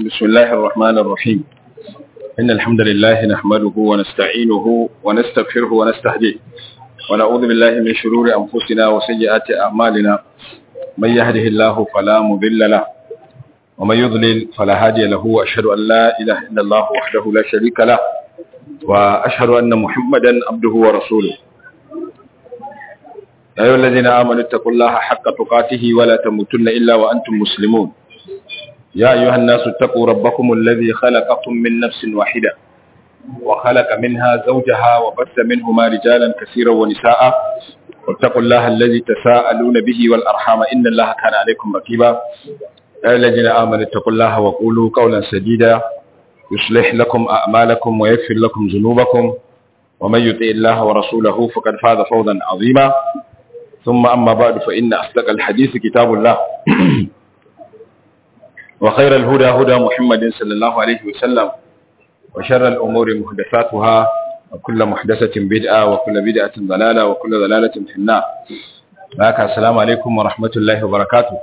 بسم الله الرحمن الرحيم إن الحمد لله نحمده ونستعينه ونستغفره ونستهديه ونعوذ بالله من شرور أنفسنا وسيئات أعمالنا من يهده الله فلا مضل له ومن يضلل فلا هادي له وأشهد أن لا إله إلا الله وحده لا شريك له وأشهد أن محمدا عبده ورسوله يا أيها الذين آمنوا اتقوا الله حق تقاته ولا تموتن إلا وأنتم مسلمون يا أيها الناس اتقوا ربكم الذي خلقكم من نفس واحدة وخلق منها زوجها وبث منهما رجالا كثيرا ونساء واتقوا الله الذي تساءلون به والأرحام إن الله كان عليكم رقيبا يا الذين آمنوا اتقوا الله وقولوا قولا سديدا يصلح لكم أعمالكم ويغفر لكم ذنوبكم ومن يطع الله ورسوله فقد فاز فوزا عظيما ثم أما بعد فإن أصدق الحديث كتاب الله وخير الهدى هدى محمد صلى الله عليه وسلم وشر الأمور محدثاتها وكل محدثة بدعة وكل بدعة ضلالة وكل ضلالة في النار haka assalamu alaikum wa rahmatullahi wa barakatuh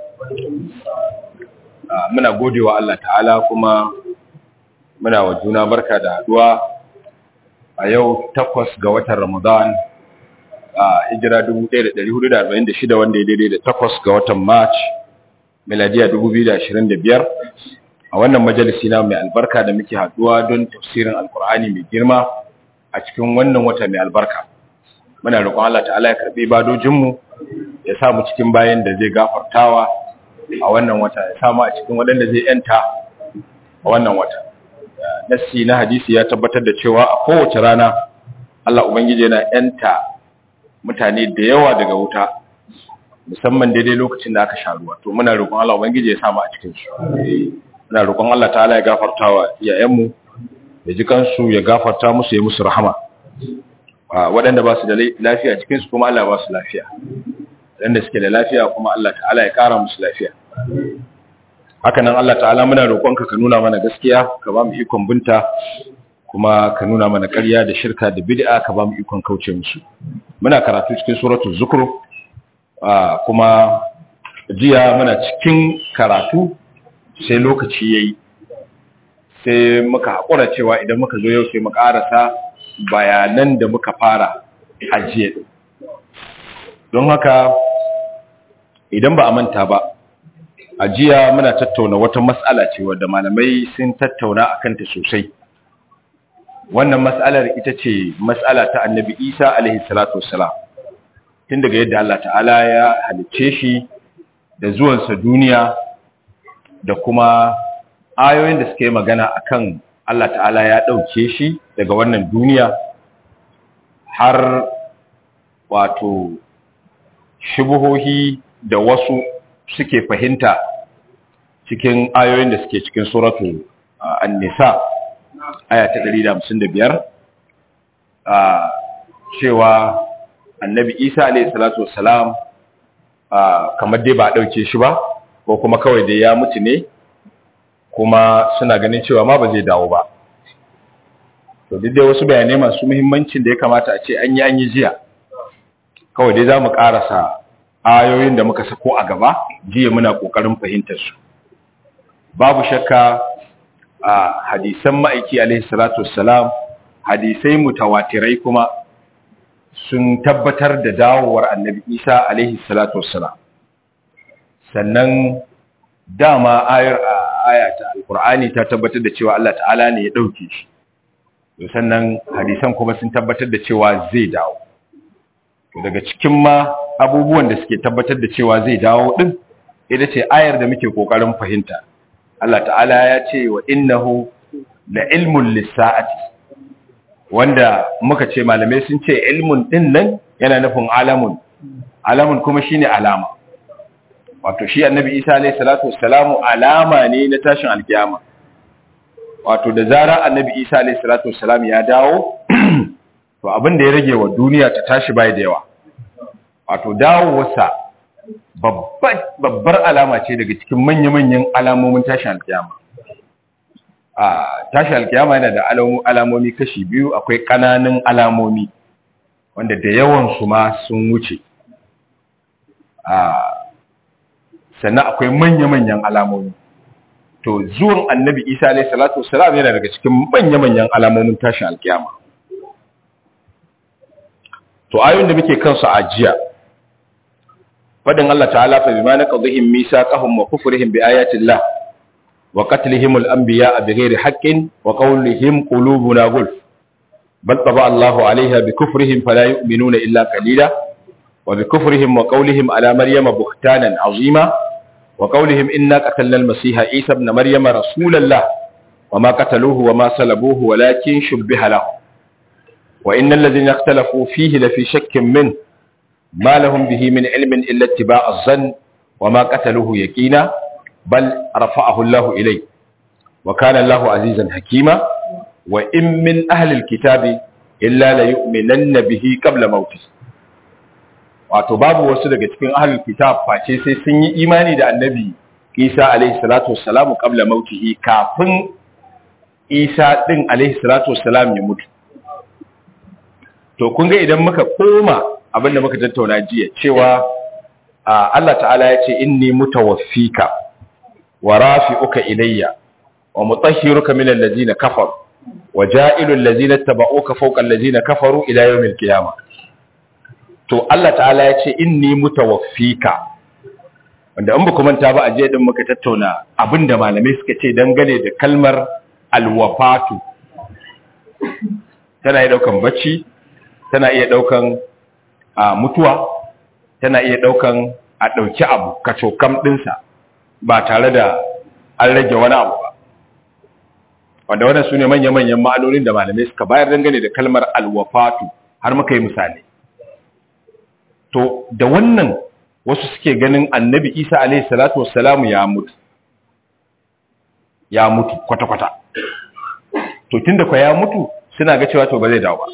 muna gode wa Allah ta'ala kuma muna wa juna barka da haduwa a yau takwas ga watan Ramadan a hijira 1446 wanda ya daidai da takwas ga watan March miladiya 2025 a wannan majalisi na mai albarka da muke haduwa don tafsirin alkur'ani mai girma a cikin wannan wata mai albarka muna roƙon Allah ta'ala ya karbi badojinmu ya sa mu cikin bayan da zai gafartawa a wannan wata ya sa mu a cikin waɗanda zai yanta a wannan wata nassi na hadisi ya tabbatar da cewa a kowace rana Allah ubangiji yana yanta mutane da yawa daga wuta musamman daidai lokacin da aka sha ruwa to muna roƙon Allah ubangiji ya sa mu a cikin su muna roƙon Allah ta'ala ya gafartawa iyayenmu ya ji kansu ya gafarta musu ya musu rahama waɗanda ba su da lafiya cikin su kuma Allah ba su lafiya waɗanda suke da lafiya kuma Allah ta'ala ya ƙara musu lafiya haka nan Allah ta'ala muna roƙonka ka nuna mana gaskiya ka ba mu ikon binta kuma ka nuna mana ƙarya da shirka da bid'a ka ba mu ikon kauce musu muna karatu cikin suratul zukhruf kuma jiya muna cikin karatu sai lokaci yayi sai muka haƙura cewa idan muka zo yau sai mu ƙarasa bayanan da muka fara ajiye don haka idan ba a manta ba ajiya muna tattauna wata matsala ce wadda malamai sun tattauna a kanta sosai wannan matsalar ita ce matsala ta annabi isa alaihi salatu wassalam tun daga yadda Allah ta'ala ya halicce shi da zuwansa duniya da kuma ayoyin da suka yi magana akan Allah ta'ala ya ɗauke shi daga wannan duniya har wato shubuhohi da wasu suke fahimta cikin ayoyin da suke cikin suratu an-nisa aya ta 155 cewa annabi isa alayhi salatu wassalam kamar dai ba a ɗauke shi ba ko kuma kawai dai ya mutu ne kuma suna ganin cewa ma ba zai dawo ba to duk dai wasu bayanai masu muhimmancin da ya kamata a ce an yi an yi jiya kawai dai za mu ƙarasa ayoyin da muka sako a gaba jiya muna ƙoƙarin fahimtar su babu shakka a hadisan ma'aiki alaihi salatu wassalam hadisai mutawatirai kuma sun tabbatar da dawowar annabi isa alaihi salatu wassalam sannan dama ayar aya ta alkur'ani ta tabbatar da cewa Allah ta'ala ne ya dauke shi sannan hadisan kuma sun tabbatar da cewa zai dawo daga cikin ma abubuwan da suke tabbatar da cewa zai dawo din ita ce ayar da muke kokarin fahimta Allah ta'ala ya ce wa innahu la ilmun lis-sa'ati wanda muka ce malamai sun ce ilmun din nan yana nufin alamun alamun kuma shine alama wato shi annabi isa alayhi salatu wassalamu alama ne na tashin alkiyama wato da zara annabi isa alayhi salatu wassalam ya dawo to abin da ya rage wa duniya ta tashi bai da yawa wato dawowarsa babbar babbar alama ce daga cikin manya-manyan alamomin tashin alkiyama a tashin alkiyama yana da alamomi kashi biyu akwai ƙananan alamomi wanda da yawan su ma sun wuce a sannan akwai manya-manyan alamomi to zuwan annabi isa alayhi salatu wassalam yana daga cikin manya-manyan alamomin tashin alkiyama to ayoyin da muke kansu a jiya fadin Allah ta'ala fa bima naqdihim misaqahum wa kufrihim bi ayati Allah wa qatlihim al-anbiya bighairi haqqin wa qawlihim qulubuna gulf bal taba Allah 'alayha bi kufrihim fala yu'minuna illa qalila wa bi kufrihim wa qawlihim ala maryama buhtanan 'azima wa qawlihim inna qatalna al-masiha Isa ibn maryama rasulallah wa ma qataluhu wa ma salabuhu walakin shubbiha lahu wa innal ladhina ikhtalafu fihi lafi shakkin min ما لهم به من علم إلا اتباع الظن وما قتلوه يقينا بل رفعه الله إليه وكان الله عزيزا حكيما وإن من أهل الكتاب إلا ليؤمنن به قبل موته wato babu wasu daga cikin ahlul kitab face sai sun yi imani da annabi Isa alaihi salatu wassalamu qabla mautihi kafin Isa din alaihi salatu wassalam ya mutu to kun ga idan muka koma abinda muka tattauna jiya cewa Allah ta'ala ya ce inni mutawaffika wa rafi'uka ilayya wa mutahhiruka min allazina kafaru wa ja'ilu allazina tabauka fawqa allazina kafaru ila yawmil qiyamah to Allah ta'ala ya ce inni mutawaffika wanda an ba manta ba a jiya din muka tattauna abinda malamai suka ce dangane da kalmar alwafatu tana iya daukan bacci tana iya daukan a mutuwa tana iya ɗaukan a ɗauki abu kacokam ɗinsa ba tare da an rage wani abu ba wanda wannan su ne manya-manyan ma'anonin da malamai suka bayar dangane da kalmar alwafatu har muka yi misali to da wannan wasu suke ganin annabi isa alaihi salatu wassalamu ya mutu ya mutu kwata-kwata to tun da kwa ya mutu suna ga cewa to ba zai dawo ba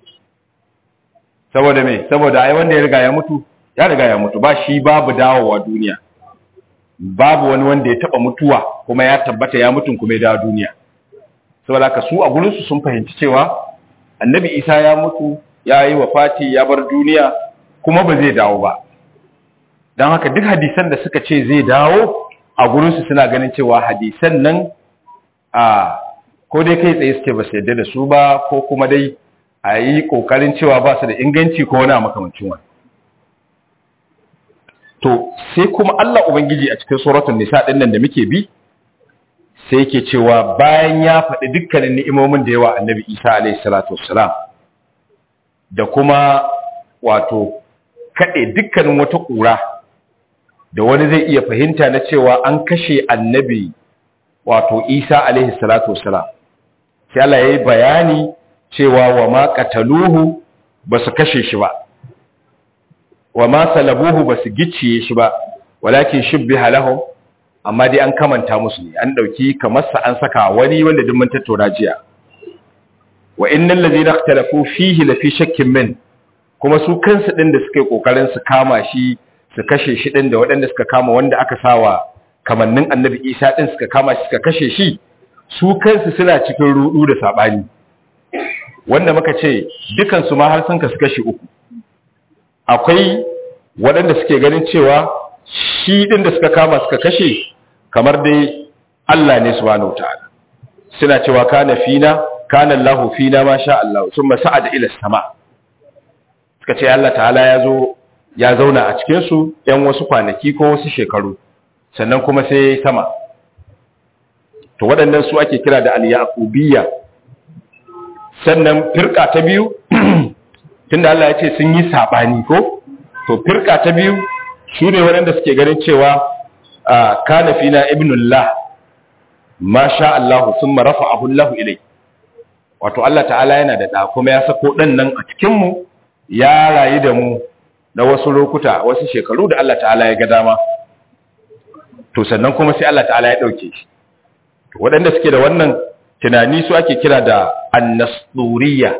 saboda me saboda ai wanda ya riga ya mutu ya riga ya mutu ba shi babu dawowa duniya babu wani wanda ya taba mutuwa kuma ya tabbata ya mutun kuma ya dawo duniya saboda haka su a gurin su sun fahimci cewa annabi Isa ya mutu ya yi wafati ya bar duniya kuma ba zai dawo ba dan haka duk hadisan da suka ce zai dawo a gurin su suna ganin cewa hadisan nan a ko dai kai tsaye suke ba su yadda da su ba ko kuma dai a yi ƙoƙarin cewa ba su da inganci ko wani makamancin wani to sai kuma Allah Ubangiji a cikin suratun nisa ɗin nan da muke bi sai yake cewa bayan ya faɗi dukkanin ni'imomin da yawa annabi isa alaihi salatu wassalam da kuma wato kaɗe dukkanin wata ƙura da wani zai iya fahimta na cewa an kashe annabi wato isa alaihi salatu wassalam sai Allah ya yi bayani cewa wa ma qataluhu ba su kashe shi ba wa ma salabuhu ba su gicciye shi ba walakin shubbiha lahum amma dai an kamanta musu ne an dauki kamar sa an saka wani wanda duk mun tattauna jiya wa innal ladina ikhtalafu fihi la fi shakkin min kuma su kansu din da suka yi kokarin su kama shi su kashe shi din da waɗanda suka kama wanda aka sawa kamannin annabi Isa din suka kama shi suka kashe shi su kansu suna cikin rudu da sabani wanda muka ce dukansu ma har sun kasu kashi uku akwai waɗanda suke ganin cewa shi ɗin da suka kama suka kashe kamar dai Allah ne subhanahu ta'ala suna cewa kana fina kana Allahu fina ma sha Allah thumma sa'ada ila sama suka ce Allah ta'ala ya zo ya zauna a cikin su ɗan wasu kwanaki ko wasu shekaru sannan kuma sai sama to waɗannan su ake kira da al-yaqubiyya sannan firka ta biyu tunda Allah ya ce sun yi sabani ko to firka ta biyu su ne waɗanda suke ganin cewa kana fina ibnullah ma sha Allah thumma rafa'ahu Allah ilai wato Allah ta'ala yana da da kuma ya sako dan nan a cikin mu ya rayu da mu na wasu lokuta wasu shekaru da Allah ta'ala ya ga dama to sannan kuma sai Allah ta'ala ya dauke shi to waɗanda suke da wannan tunani su ake kira da annasuriya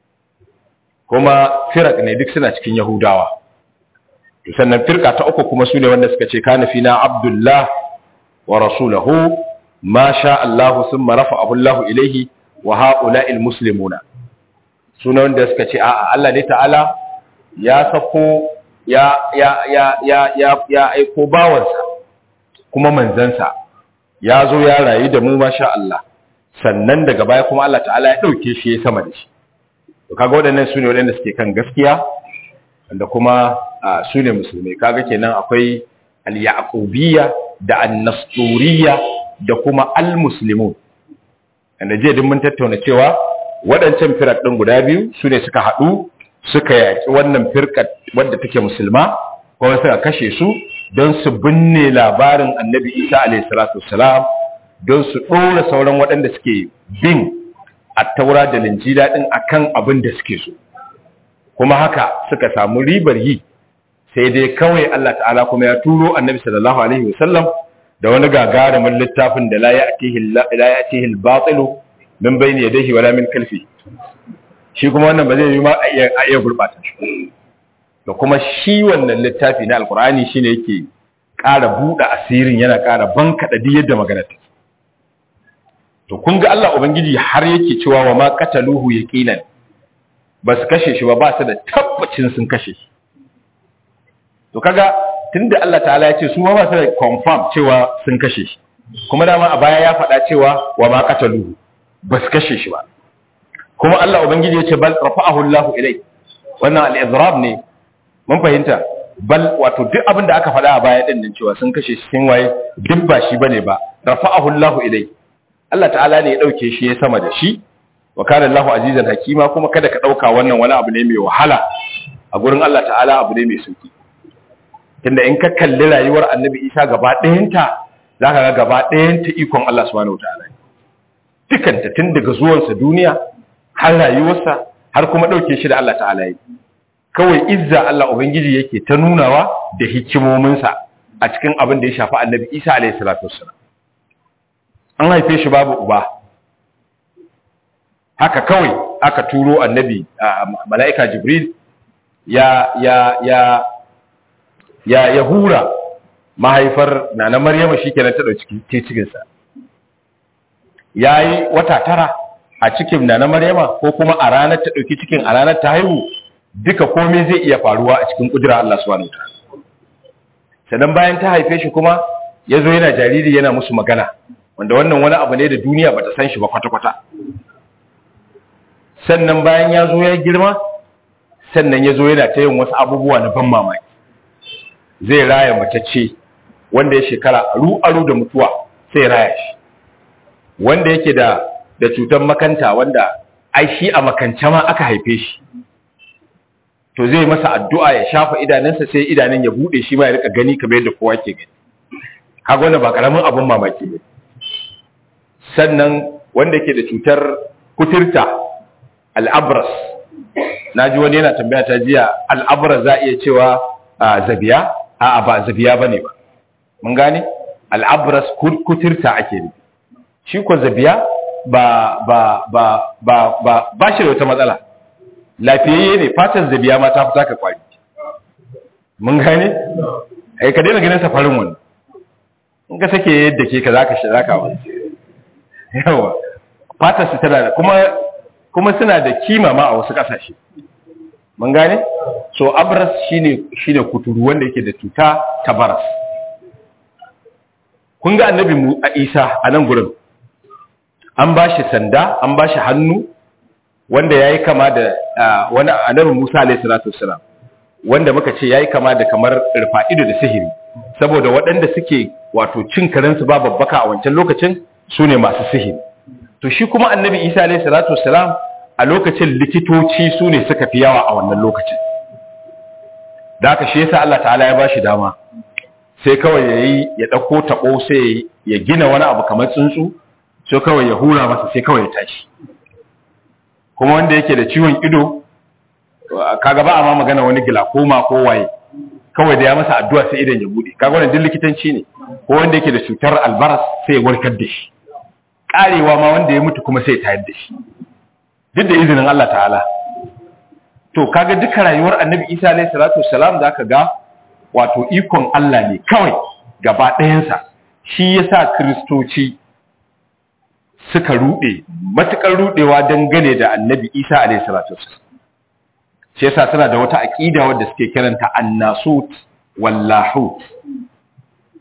kuma firak ne duk suna cikin yahudawa to sannan firka ta uku kuma su ne wanda suka ce kana fina abdullah wa rasulahu ma sha Allah thumma rafa'ahu Allah ilayhi wa ha'ula'il muslimuna suna wanda suka ce a'a Allah ne ta'ala ya sako ya ya ya ya ya ya aiko bawansa kuma manzansa ya zo ya rayu da mu masha Allah sannan daga baya kuma Allah ta'ala ya ɗauke shi ya sama da shi to kaga waɗannan su ne waɗanda suke kan gaskiya da kuma su ne musulmai kaga kenan akwai al-yaqubiyya da an-nasturiyya da kuma al-muslimun wanda jiya din mun tattauna cewa waɗancan firak ɗin guda biyu su ne suka haɗu suka yaƙi wannan firkat wadda take musulma kuma suka kashe su don su binne labarin annabi isa alaihi salatu wassalam don su ɗora sauran waɗanda suke bin attaura da linjila ɗin akan abin da suke so kuma haka suka samu ribar yi sai dai kawai Allah ta'ala kuma ya turo annabi sallallahu alaihi wasallam da wani gagarumin littafin da la ya'tihi al-batilu min bayni yadayhi wala min kalfi shi kuma wannan ba zai yi ma a iya gurbata shi da kuma shi wannan littafi na alkur'ani shine yake ƙara buɗe asirin yana ƙara bankaɗa duk yadda magana ta to kun ga Allah ubangiji har yake cewa wa ma qataluhu yaqinan ba su kashe shi ba ba su da tabbacin sun kashe shi to kaga tunda Allah ta'ala ya ce su ma ba su da confirm cewa sun kashe shi kuma dama a baya ya faɗa cewa wa ma qataluhu ba su kashe shi ba kuma Allah ubangiji ya ce bal rafa'ahu Allahu ilai wannan al-izrab ne mun fahimta bal wato duk abin da aka faɗa a baya din nan cewa sun kashe shi sun waye duk ba shi bane ba rafa'ahu Allahu ilai Allah ta'ala ne ya dauke shi ya sama da shi wa kana Allahu azizan hakima kuma kada ka dauka wannan wani abu ne mai wahala a gurin Allah ta'ala abu ne mai sauki tunda in ka kalli rayuwar Annabi Isa gaba ɗayanta zaka ga gaba ɗayanta ikon Allah subhanahu wataala dukanta tun daga zuwansa duniya har rayuwarsa har kuma ɗauke shi da Allah ta'ala yi kawai izza Allah Ubangiji yake ta nunawa da hikimominsa a cikin abin da ya shafi annabi Isa alaihi salatu wassalam an haife shi babu uba haka kawai aka turo annabi mala'ika Jibril ya ya ya ya ya hura mahaifar nana Maryama shikenan ta dauki cikin sa yayi wata tara a cikin na na Maryama ko kuma a ranar ta dauki cikin a ranar ta haihu duka komai zai iya faruwa a cikin kudura Allah subhanahu wataala sannan bayan ta haife shi kuma yazo yana jariri yana musu magana wanda wannan wani abu ne da duniya bata san shi ba kwata kwata sannan bayan ya zo ya girma sannan ya zo yana ta yin wasu abubuwa na ban mamaki zai raya matacce wanda ya shekara aru aru da mutuwa sai raya shi wanda yake da da cutar makanta wanda ai shi a makance ma aka haife shi to zai masa addu'a ya shafa idanunsa sai idanun ya bude shi ma ya rika gani kamar yadda kowa ke gani kaga wannan ba karamin abun mamaki ne sannan wanda ke da cutar kuturta al'abras naji wani yana tambaya ta jiya al'abras za iya cewa zabiya a'a ba zabiya bane ba mun gane al'abras kuturta ake nufi shi ko zabiya ba ba ba ba ba ba shi da wata matsala lafiyayye ne fatan zabiya ma ta fita ka kwari mun gane ai ka daina ganin safarin wani in ka sake yadda ke ka zaka shi zaka wani yawa fatar su tana da kuma kuma suna da kima ma a wasu kasashe mun gane so abras shine shine kuturu wanda yake da cuta ta baras kun ga annabi mu a Isa a nan gurin an ba shi sanda an ba shi hannu wanda ya yi kama da wani annabi musa alaihi salatu wasalam wanda muka ce ya yi kama da kamar rufa'ido da sihiri saboda waɗanda suke wato cin karensu ba babbaka a wancan lokacin su ne masu sihiri to shi kuma annabi isa alaihi salatu wasalam a lokacin likitoci su ne suka fi yawa a wannan lokacin da haka shi yasa Allah ta'ala ya ba shi dama sai kawai ya yi ya ɗauko taɓo sai ya gina wani abu kamar tsuntsu sai kawai ya hura masa sai kawai ya tashi kuma wanda yake da ciwon ido kaga ba a ma magana wani glaucoma ko waye kawai da ya masa addu'a sai idan ya bude kaga wannan din likitanci ne ko wanda yake da cutar albaras sai ya warkar da shi karewa ma wanda ya mutu kuma sai ya tayar da shi duk da izinin Allah ta'ala to kaga duka rayuwar Annabi Isa alayhi salatu wassalam zaka ga wato ikon Allah ne kawai gaba ɗayansa shi yasa kristoci suka rude matukar rudewa dangane da annabi isa alayhi salatu wasallam shi yasa suna da wata aqida wadda suke kiranta annasut wallahut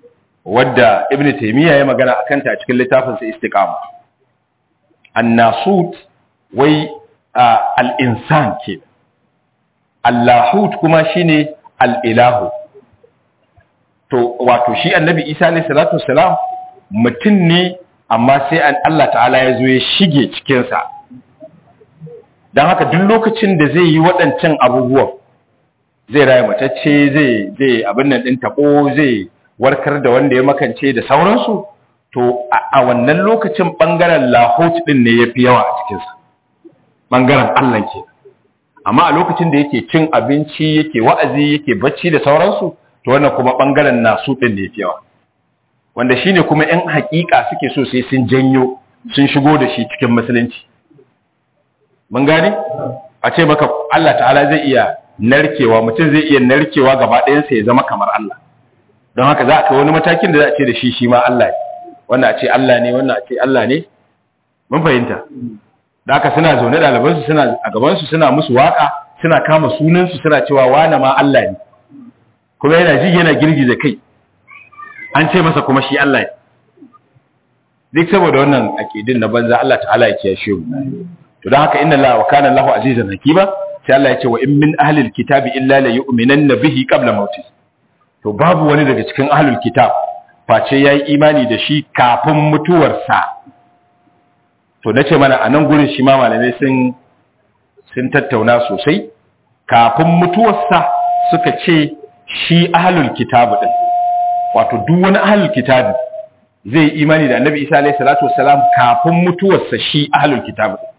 wadda ibn taymiya ya magana akan ta a cikin littafin sa istiqama annasut wai al-insan ke allahut kuma shine al-ilahu to wato shi annabi isa alayhi salatu wassalam mutum ne amma sai an Allah ta'ala ya zo ya shige cikin sa dan haka duk lokacin da zai yi waɗancan abubuwan zai raye matacce zai zai abin nan din tabo zai warkar da wanda ya makance da sauransu to a wannan lokacin bangaren lahot din ne yafi yawa a cikin sa bangaren Allah ke amma a lokacin da yake cin abinci yake wa'azi yake bacci da sauransu to wannan kuma bangaren nasu din ne yafi yawa wanda shine kuma ɗan hakika suke so sai sun janyo sun shigo da shi cikin musulunci mun gane a ce maka Allah ta'ala zai iya narkewa mutum zai iya narkewa gaba ɗayansa ya zama kamar Allah don haka za a kai wani matakin da za a ce da shi shi ma Allah ne wannan a ce Allah ne wannan a ce Allah ne mun fahimta da haka suna zaune ɗalibansu suna a gabansu suna musu waka suna kama sunansu suna cewa wane ma Allah ne kuma yana ji yana girgiza kai an ce masa kuma shi Allah ne duk saboda wannan akidin na banza Allah ta'ala ya kiyashe mu to don haka inna Allah wa kana Allahu azizan hakima sai Allah ya ce wa in min ahlil kitabi illa la yu'minanna bihi qabla mauti to babu wani daga cikin ahlul kitab face yayi imani da shi kafin mutuwarsa to nace mana a nan gurin shi ma malamai sun sun tattauna sosai kafin mutuwarsa suka ce shi ahlul kitab din wato duk wani ahlul kitab zai imani da annabi Isa alaihi salatu wassalam kafin mutuwarsa shi ahlul kitab din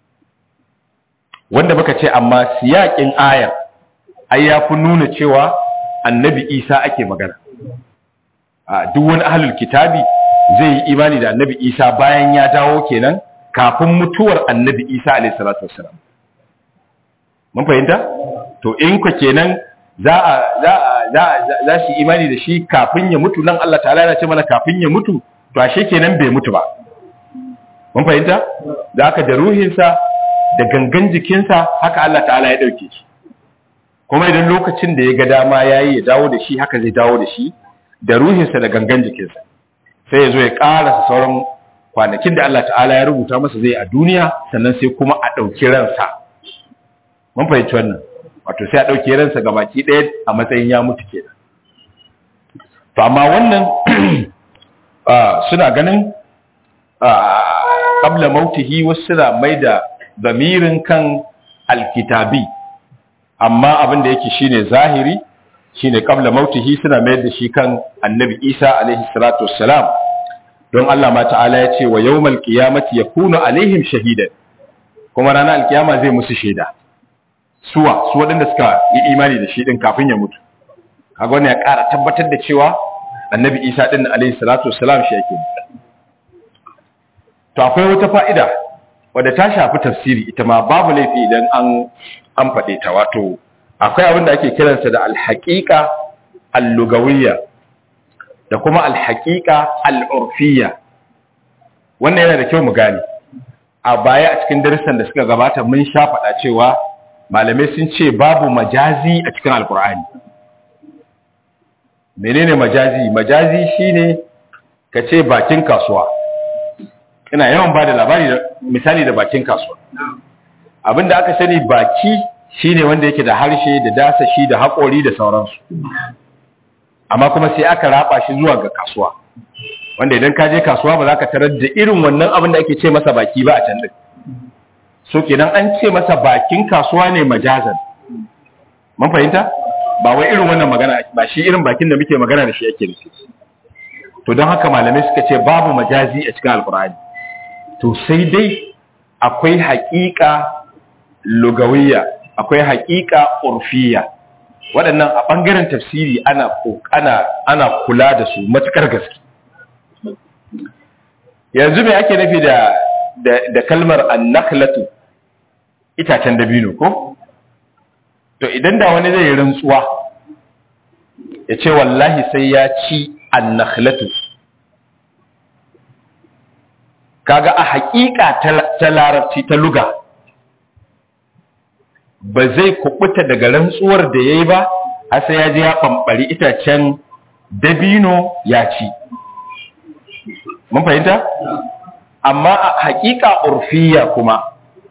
wanda muka ce amma siyakin ayar ai ya fi nuna cewa annabi isa ake magana a duk wani ahlul kitabi zai yi imani da annabi isa bayan ya dawo kenan kafin mutuwar annabi isa alayhi salatu wassalam mun fahimta to in ku kenan za a za za za shi imani da shi kafin ya mutu nan Allah ta'ala yana ce mana kafin ya mutu to ashe kenan bai mutu ba mun fahimta da haka da ruhinsa da gangan jikinsa haka Allah ta'ala ya ɗauke shi kuma idan lokacin da ya ga dama ya yi ya dawo da shi haka zai dawo da shi da ruhinsa da gangan jikinsa sai ya zo ya ƙarasa sauran kwanakin da Allah ta'ala ya rubuta masa zai a duniya sannan sai kuma a ɗauki ransa mun fahimci wannan wato sai a ɗauki ransa ga baki ɗaya a matsayin ya mutu ke to amma wannan suna ganin qabla mautihi wasu suna mai da zamirin kan alkitabi amma abin da yake shine zahiri shine qabla mautihi suna mayar da shi kan annabi Isa alaihi salatu wassalam don Allah ma ta'ala ya ce wa yawmal qiyamati yakunu alaihim shahidan kuma ranar alkiyama zai musu shaida suwa su waɗanda suka yi imani da shi din kafin ya mutu kaga wannan ya ƙara tabbatar da cewa annabi Isa din alaihi salatu wassalam shi yake to akwai wata fa'ida wadda ta shafi tafsiri ita ma babu laifi idan an an faɗe ta wato akwai abin da ake kiransa da alhaƙiƙa allugawiyya da kuma alhaƙiƙa al'urfiyya wannan yana da kyau mu gane a baya a cikin darussan da suka gabata mun sha faɗa cewa malamai sun ce babu majazi a cikin alkur'ani menene majazi majazi shine ka ce bakin kasuwa ina yawan ba da labari da misali da bakin kasuwa abinda aka sani baki shine wanda yake da harshe da dasa shi da haƙori da sauransu amma kuma sai aka raba shi zuwa ga kasuwa wanda idan ka je kasuwa ba za ka tarar da irin wannan abin da ake ce masa baki ba a can din so kenan an ce masa bakin kasuwa ne majazan mun fahimta ba wai irin wannan magana ba shi irin bakin da muke magana da shi yake nufi to don haka malamai suka ce babu majazi a cikin alkur'ani to sai dai akwai haƙiƙa lugawiyya akwai haƙiƙa urfiyya waɗannan a ɓangaren tafsiri ana ana ana kula da su matukar gaske yanzu me ake nufi da da kalmar annakhlatu itacen dabino ko to idan da wani zai rantsuwa ya ce wallahi sai ya ci annakhlatu kaga a haƙiƙa ta larabci ta luga ba zai kubuta daga rantsuwar da ya yi ba har sai ya je ya ɓamɓari itacen dabino ya ci mun fahimta amma a hakika urfiya kuma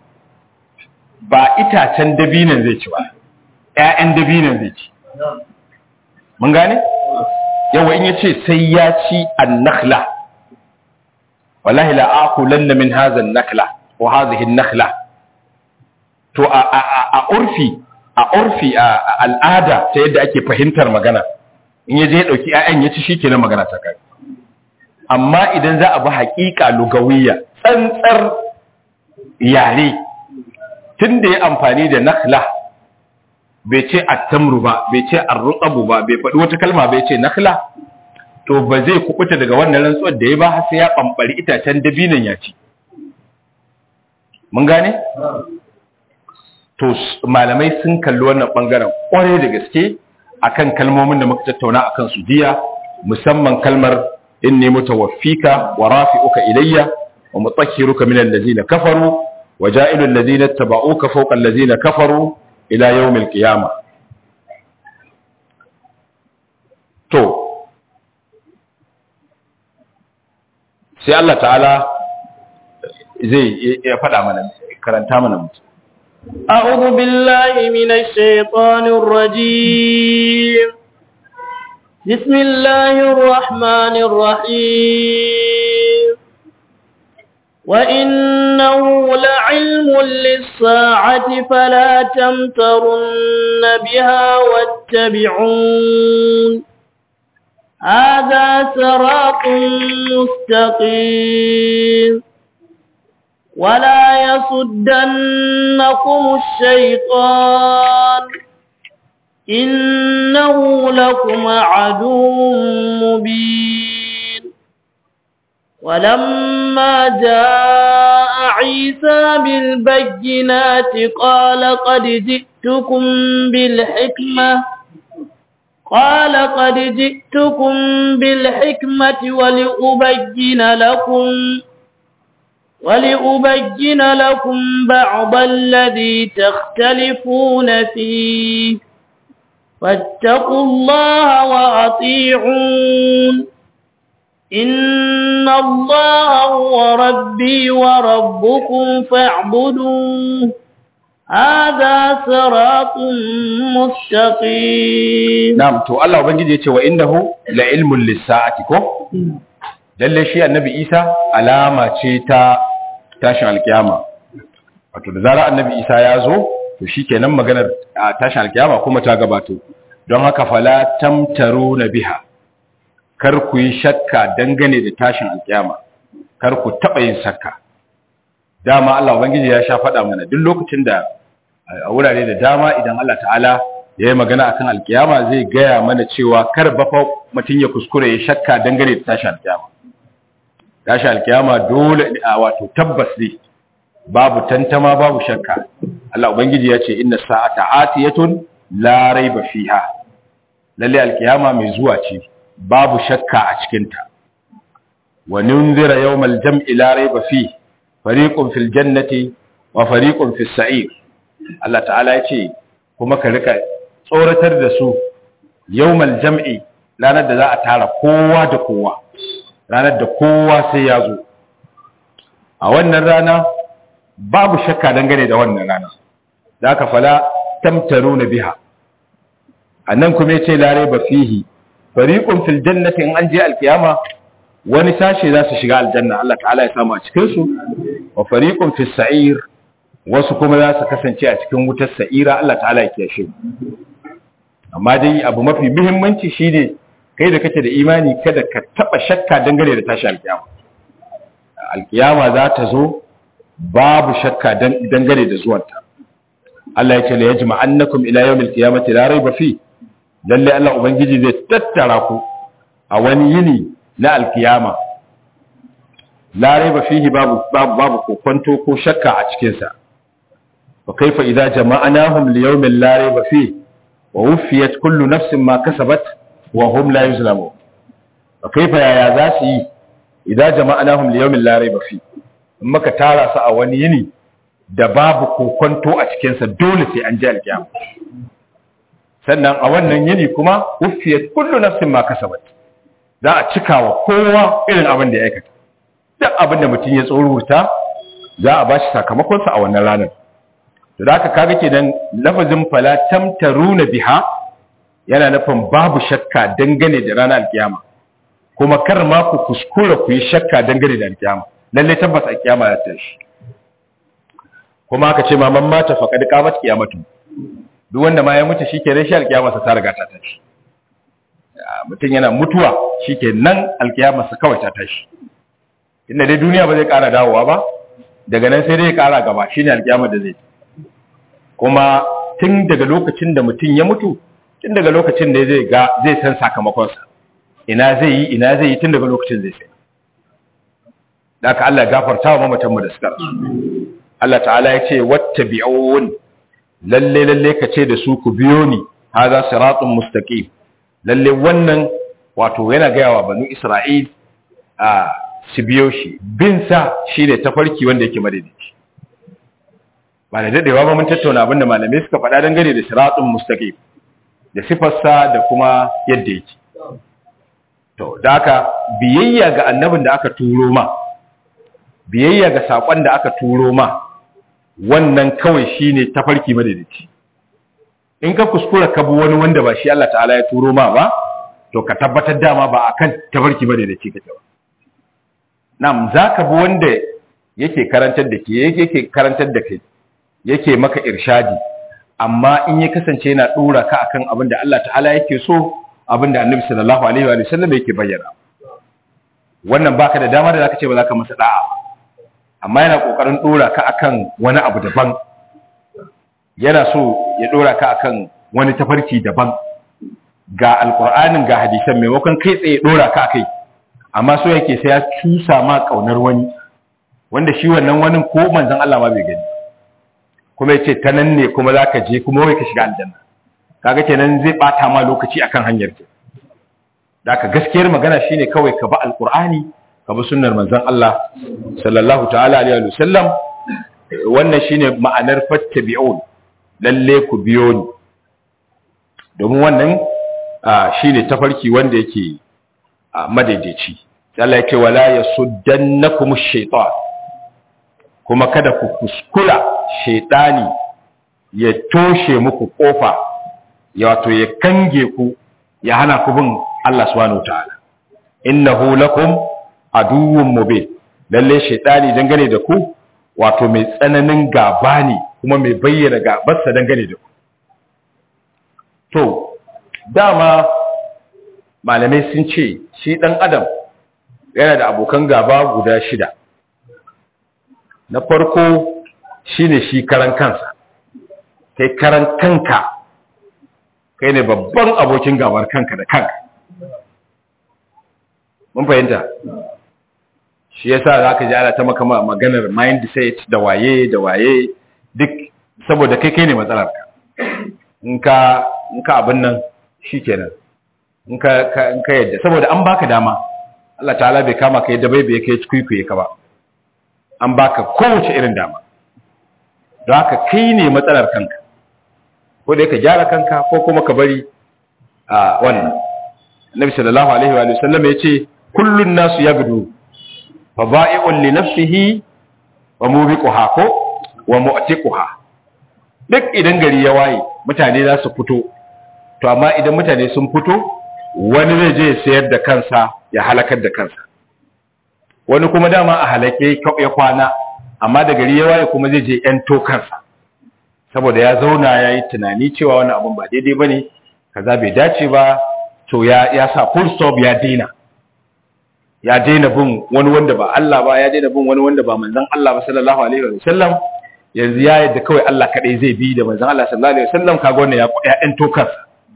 ba itacen dabinan zai ci ba ƴaƴan dabinan zai ci mun gane yawa in yace sai ya ci an-nakhla wallahi la aqulanna min hadha an-nakhla wa hadhihi an-nakhla to a a a urfi a urfi a al'ada ta yadda ake fahimtar magana in yaje ya dauki ƴaƴan ya ci shikenan magana ta kai amma idan za a bi haƙiƙa lugawiyya tsantsar yare tun da ya amfani da nakhla bai ce attamru ba bai ce arrutsabu ba bai faɗi wata kalma bai ce nakhla to ba zai kubuta daga wannan rantsuwar da ya ba har sai ya ɓamɓari itacen dabinan ya ci mun gane to malamai sun kalli wannan ɓangaren ƙwarai da gaske akan kalmomin da muka tattauna akan su jiya musamman kalmar inni mutawaffika wa rafi'uka ilayya wa mutahhiruka min allazina kafaru wa ja'ilu allazina tabauka fawqa allazina kafaru ila yawm alqiyama to sai Allah ta'ala zai ya faɗa mana karanta mana mutum أعوذ بالله من الشيطان الرجيم بسم الله الرحمن الرحيم وإنه لعلم للساعة فلا تمترن بها واتبعون هذا صراط مستقيم ولا يصدنكم الشيطان إنه لكم عدو مبين ولما جاء عيسى بالبينات قال قد جئتكم بالحكمة قال قد جئتكم بالحكمة ولأبين لكم ولأبين لكم بعض الذي تختلفون فيه فاتقوا الله وأطيعون إن الله هو ربي وربكم فاعبدوه هذا صراط مستقيم na'am to Allah ubangiji yace wa innahu la ilmun lis-sa'ati ko lalle shi annabi Isa alama ce ta tashin alkiyama wato da zarar annabi Isa ya zo to shikenan maganar a tashin alkiyama kuma ta gabato don haka fala tamtaruna biha kar ku yi shakka dangane da tashin alkiyama kar ku taba yin shakka dama Allah ubangiji ya sha faɗa mana duk lokacin da a wurare da dama idan Allah ta'ala ya yi magana akan alkiyama zai gaya mana cewa kar ba fa mutum ya kuskure ya shakka dangane da tashin alkiyama tashin alkiyama dole a wato tabbas ne babu tantama babu shakka Allah ubangiji ya ce inna sa'ata atiyatun la raiba fiha lalle alkiyama mai zuwa ce babu shakka a cikin ta wa nunzira yawmal jam'i la raiba fi fariqun fil jannati wa fariqun fis sa'ir Allah ta'ala ya ce kuma ka rika tsoratar da su yawmal jam'i ranar da za a tara kowa da kowa ranar da kowa sai ya zo a wannan rana babu shakka dangane da wannan rana za ka fala tamtaru na biha a nan kuma ce lare ba fihi fariƙun fil jannati in an je alkiyama wani sashe za su shiga aljanna Allah ta'ala ya samu a cikinsu wa fariƙun fil sa'ir wasu kuma za su kasance a cikin wutar sa'ira Allah ta'ala ya kiyashe amma dai abu mafi muhimmanci shine kai da kake da imani kada ka taba shakka dangane da tashi alkiyama alkiyama za ta zo babu shakka dangane da zuwanta Allah ya ce la yajma annakum ila yawmil qiyamati la rayba fi lalle Allah ubangiji zai tattara ku a wani yini na alkiyama la rayba fihi babu babu babu kokonto ko shakka a cikin sa wa kaifa idza jama'nahum li yawmin la rayba fihi wa wufiyat kullu nafsin ma kasabat wa hum la yuzlamun wa kaifa yaya za su yi idan jama'anahum li yawmin la rayba fi in maka tara su a wani yini da babu kokonto a cikin sa dole sai an ji alkiyama sannan a wannan yini kuma uffiyat kullu nafsin ma kasabat za a cika wa kowa irin abin da ya aikata duk abin da mutum ya tsoruta za a bashi sakamakonsa a wannan ranar to da haka kaga kenan lafazin fala tamtaruna biha yana nufin babu shakka dangane da ranar alkiyama kuma kar ma ku kuskura ku yi shakka dangane da alkiyama lalle tabbas alkiyama ya tashi kuma aka ce maman mata faqad qamat qiyamatu duk wanda ma ya mutu shikenan shi alkiyama sa ta riga ta tashi mutum yana mutuwa shikenan alkiyama sa kawai ta tashi inda dai duniya ba zai kara dawowa ba daga nan sai dai ya kara gaba shine alkiyama da zai kuma tun daga lokacin da mutum ya mutu tun daga lokacin da zai ga zai san sakamakonsa ina zai yi ina zai yi tun daga lokacin zai sai da aka Allah gafarta wa mamatanmu da suka rasu Allah ta'ala ya ce wattabi'un lalle lalle ka ce da su ku biyo ni hadha siratun mustaqim lalle wannan wato yana gaya wa banu Isra'il a su biyo shi bin sa shine tafarki wanda yake madaidaici ba da dadewa ba mun tattauna abinda malamai suka faɗa dangane da siratun mustaqim da sifarsa da kuma yadda yake to da aka biyayya ga annabin da aka turo ma biyayya ga sakon da aka turo ma wannan kawai shine tafarki madaidaici in ka kuskura ka bi wani wanda ba shi Allah ta'ala ya turo ma ba to ka tabbatar dama ba akan tafarki madaidaici kake ba na'am zaka bi wanda yake karantar da ke yake karantar da kai yake maka irshadi amma in ya kasance yana dora ka akan abin da Allah ta'ala yake so abin da Annabi sallallahu alaihi wa sallam yake bayyana wannan baka da dama da zaka ce ba zaka masa da'a amma yana kokarin dora ka akan wani abu daban yana so ya dora ka akan wani tafarki daban ga alqur'anin ga hadisan maimakon kai tsaye dora ka akai amma so yake sai ya cusa ma kaunar wani wanda shi wannan wani ko manzon Allah ma bai gani kuma yace ta nan ne kuma zaka je kuma wai ka shiga aljanna kaga kenan zai bata ma lokaci akan hanyar ke daka gaskiyar magana shine kawai ka ba alqur'ani ka bi sunnar manzon Allah sallallahu ta'ala alaihi wa sallam wannan shine ma'anar fattabi'un lalle ku biyo ni domin wannan shine tafarki wanda yake madaidaici Allah yake wala yasuddannakum ash-shaytan kuma kada ku kuskura shaidani ya toshe muku kofa ya wato ya kange ku ya hana ku bin Allah subhanahu wataala innahu lakum aduwwun mubin lalle shaidani dangane da ku wato mai tsananin gaba ne kuma mai bayyana gabarsa dangane da ku to dama malamai sun ce shi dan adam yana da abokan gaba guda shida na farko shine shi karan kansa kai karan kanka kai ne babban abokin gabar kanka da kanka mun fahimta shi yasa zaka ji ana ta maka maganar mindset da waye da waye duk saboda kai kai ne matsalar ka in ka in ka abin nan shikenan in ka in ka yadda saboda an baka dama Allah ta'ala bai kama ka yadda bai bai kai cikuikuye ka ba an baka kowace irin dama don haka kai ne matsalar kanka ko da ka gyara kanka ko kuma ka bari a wannan annabi sallallahu alaihi wa sallam ya ce kullun nasu yagdu fa ba'i'un li nafsihi wa mubiquha ko wa mu'tiquha duk idan gari ya waye mutane za su fito to amma idan mutane sun fito wani zai je ya sayar da kansa ya halakar da kansa wani kuma dama a halake ya kwana amma da gari ya waye kuma zai je yan tokansa saboda ya zauna ya yi tunani cewa wani abun ba daidai ba ne kaza bai dace ba to ya, ya sa full stop ya daina ya daina bin wani wanda ba Allah ba ya daina bin wani wanda ba manzon Allah ba sallallahu alaihi wa sallam yanzu ya yadda kawai Allah kadai zai bi da manzon Allah sallallahu alaihi wa sallam kaga wannan ya ya yan tokansa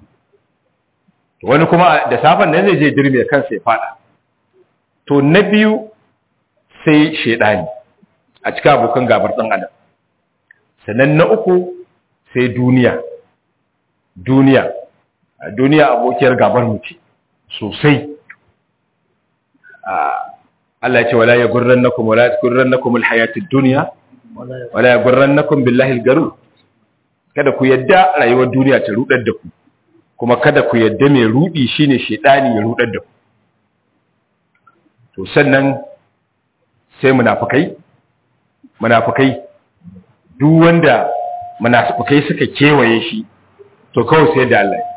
wani kuma da safan nan zai je dirme kansa ya fada to na biyu sai shedani a cikin abokan gabar ɗan adam sannan na uku sai duniya duniya duniya abokiyar gabar mu ce sosai Allah ya ce wala ya gurrannakum wala ya gurrannakum alhayatid dunya wala ya gurrannakum billahi algaru kada ku yadda rayuwar duniya ta rudar da ku kuma kada ku yadda mai rudi shine shedani ya rudar da ku to sannan sai munafikai munafikai duk wanda munafikai suka kewaye shi to kawai sai da Allah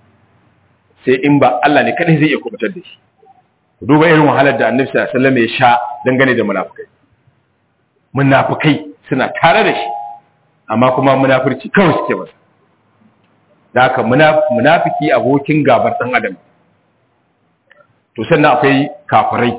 sai in ba Allah ne kadai zai iya kubutar da shi duba irin wahalar da Annabi sallallahu alaihi wasallam ya sha dangane da munafikai munafikai suna tare da shi amma kuma munafurci kawai suke masa da haka munafiki abokin gabar dan adam to sannan akwai kafirai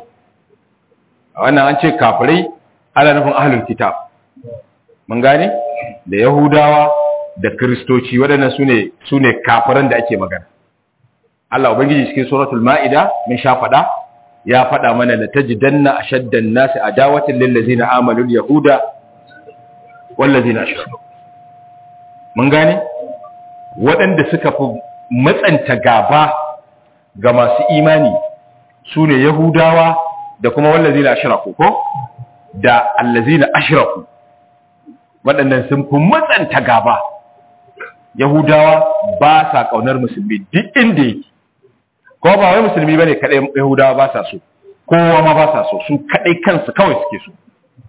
a wannan an ce kafirai ana nufin ahlul kitab mun gane da yahudawa da kristoci waɗannan sune sune kafiran da ake magana Allah ubangiji cikin suratul maida mun sha fada ya fada mana la tajidanna ashaddan nasi adawatan lil ladzina amanu al yahuda wal ladzina ashraku mun gane waɗanda suka fi matsanta gaba ga masu imani sune yahudawa da kuma wal ladzina ashraku ko da allazina ashraku waɗannan sun fi matsanta gaba yahudawa ba sa ƙaunar musulmi duk inda yake ko ba wai musulmi bane kadai yahudawa ba sa so kowa ma ba sa so su kadai kansu kawai suke so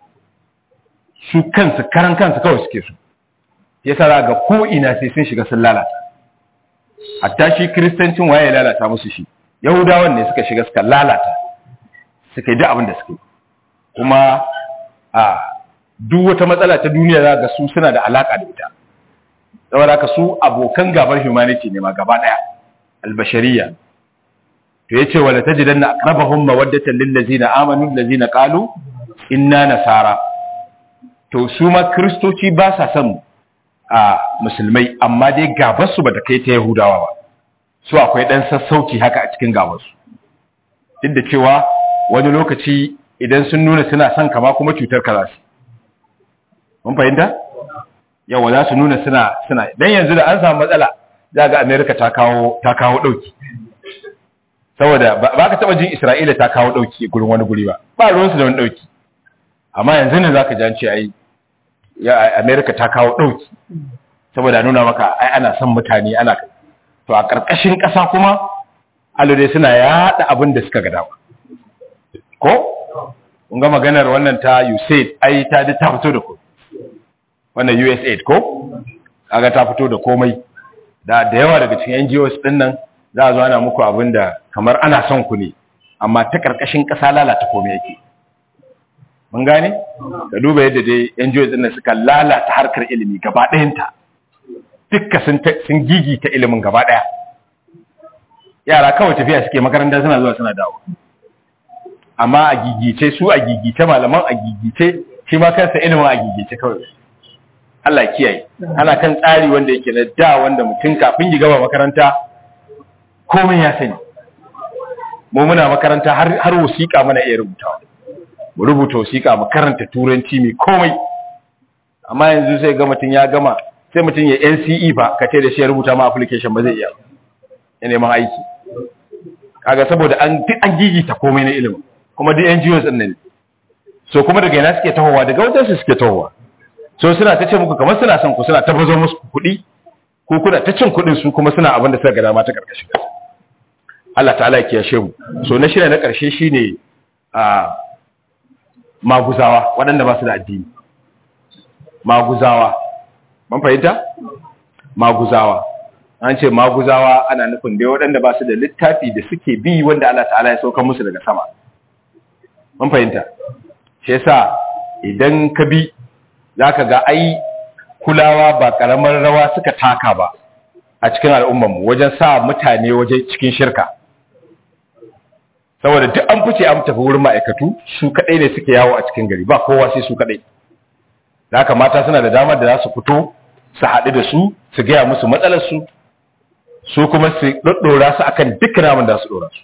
su kansu karan kansu kawai suke so yasa za ga ko ina sai sun shiga sun lalata hatta shi kristancin waye ya lalata musu shi yahudawan ne suka shiga suka lalata suka yi duk abin da suke kuma a duk wata matsala ta duniya za ga su suna da alaka da ita saboda haka su abokan gabar humanity ne ma gaba daya albashariya to yace wala tajidanna aqrabahum mawaddatan lil ladzina amanu allazina qalu inna nasara to su ma kristoci ba sa son a musulmai amma dai gabar su bata kai ta yahudawa ba su akwai dan sassauci haka a cikin gabar su duk da cewa wani lokaci idan sun nuna suna son kama kuma cutar ka za su mun fahimta yawa za su nuna suna suna dan yanzu da an samu matsala za ga America ta kawo ta kawo dauki saboda ba ka taba jin Isra'ila ta kawo dauki gurin wani guri ba ba ruwan su da wani dauki amma yanzu ne zaka ji an ce ai ya America ta kawo dauki saboda nuna maka ai ana son mutane ana to a karkashin kasa kuma alode suna yada abin da suka ga dawa ko kun ga maganar wannan ta USAID ai ta ta fito da ku wannan USAID ko kaga ta fito da komai da da yawa daga cikin NGOs din nan za a zo ana muku abin da kamar ana son ku ne amma ta karkashin ƙasa lalata komai yake mun gane ka duba yadda dai NGOs din nan suka lalata harkar ilimi gaba ɗayanta dukka sun sun gigita ilimin gaba ɗaya yara kawai tafiya suke makaranta suna zuwa suna dawo amma a gigice su a gigice malaman a gigice shi ma kansa ilimin a gigice kawai Allah kiyaye ana kan tsari wanda yake na da wanda mutum kafin ya gaba makaranta komai ya sani mu muna makaranta har har wasiƙa muna iya rubutawa mu rubuta wasiƙa mu karanta turanci mai komai amma yanzu sai ga mutum ya gama sai mutum ya NCE ba ka ce da shi ya rubuta ma application ba zai iya ya neman aiki kaga saboda an duk an gigita komai na ilimi kuma duk NGOs din nan so kuma daga ina suke tahowa daga wajen su suke tahowa so suna ta ce muku kamar suna son ku suna ta bazo musu kuɗi ko kuna ta cin kuɗin su kuma suna abin da suka ga dama ta karkashin kasa Allah ta'ala ya kiyashe mu so na shirya na karshe shine a maguzawa waɗanda ba su da addini maguzawa mun fahimta maguzawa an ce maguzawa ana nufin dai waɗanda ba su da littafi da suke bi wanda Allah ta'ala ya sauka musu daga sama mun fahimta shi yasa idan ka bi zaka ga ai kulawa ba karamar rawa suka taka ba a cikin al'ummar mu wajen sa mutane waje cikin shirka saboda duk an fice an tafi wurin ma'aikatu su kadai ne suke yawo a cikin gari ba kowa sai su kadai haka mata suna da damar da za su fito su haɗu da su su gaya musu matsalar su su kuma su ɗaɗɗora su akan duk namun da su ɗora su